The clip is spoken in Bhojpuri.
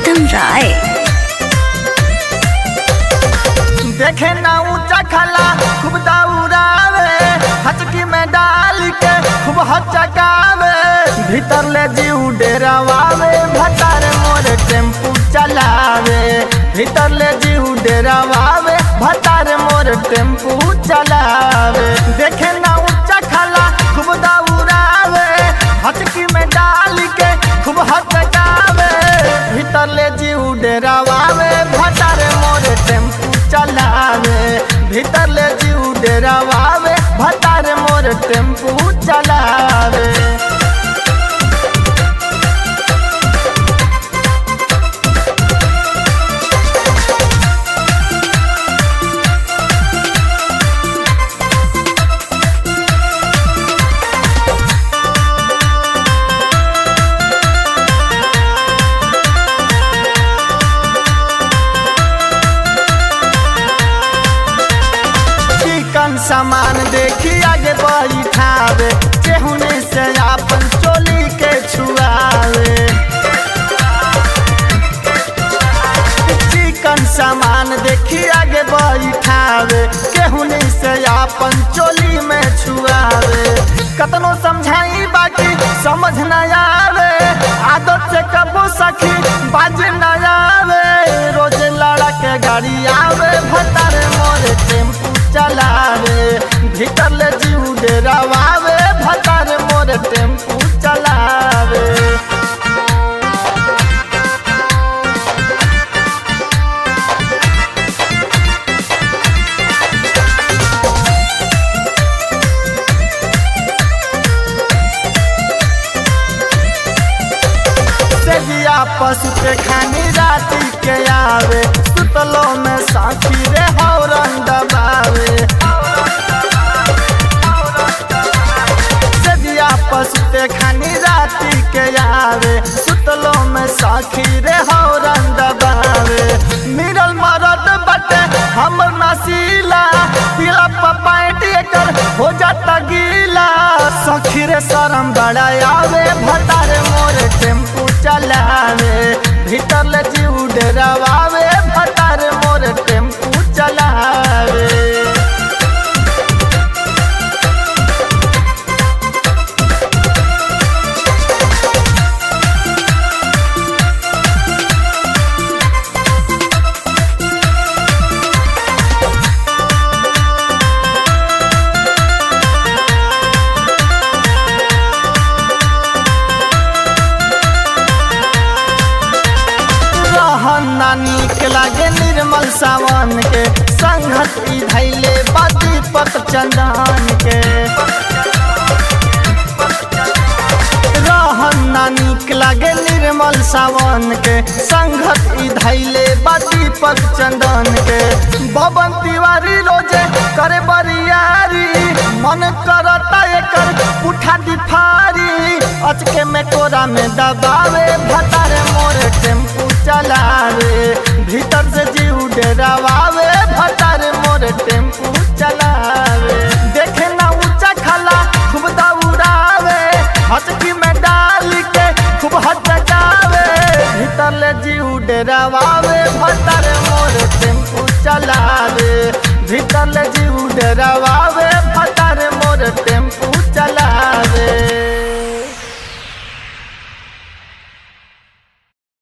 प्रीतम राय देखे ना ऊंचा खला खूब दौड़ावे हचकी में डाल के खूब हचकावे भीतर ले जीव डेरावावे भतार मोर टेम्पू चलावे भीतर ले जीव डेरावावे भतार मोर टेम्पू चलावे देखे ना ऊंचा खला खूब दौड़ावे हचकी में डाल के खूब हचकावे भीतर ले जीव डेरावावे भतार मोर टेम्पू चलावे भीतर ले जीव डेरावावे भतार मोर टेम्पू चलावे चिकन सामान देखी आगे बैठावे चेहुने से अपन चोली के छुआवे चिकन सामान देखी आगे बैठावे केहुने से अपन चोली में छुआवे कतनो समझाई बाकी समझ न आवे आदत से कबो सखी बाज न आवे रोज लड़ा के गाड़ी आवे भतार मोरे टेम्पू चलावे भीतर ले जीव डेरावावे भतार मोरे टेम्पू चलावे सेजिया पशु के खानी राती के आवे सुतलो में साथी रे हौरन दबावे सेजिया पशु के खानी राती के आवे सुतलो में साखी रे हौरन दबावे मिरल मरद बटे हमर नसीला तिला पपाइट एकर हो जाता गीला सखी रे शरम बड़ा आवे भतारे मोरे टेम्पू चलावे भीतर ले जीव डरावे भतारे मोरे टेम्पू चलावे रहन ना नीक लागे निर्मल सावन के संगत ई धैले बाती पत चंदन के रहन ना नीक लागे निर्मल सावन के संगत ई धैले बाती पत चंदन के बबन तिवारी रोजे करे बरियारी मन करता एकर उठा दिफारी अचके में कोरा में दबावे भतारे मोरे टेम्पू चलावे भीतर से जीव डरावे भतारे मोरे टेम्पू चलावे देखे ना ऊंचा खला खूब दौड़ावे हचकी में डाल के खूब हचकावे भीतर ले जीव डरावे भतारे मोरे टेम्पू चलावे भीतर ले जीव डरावा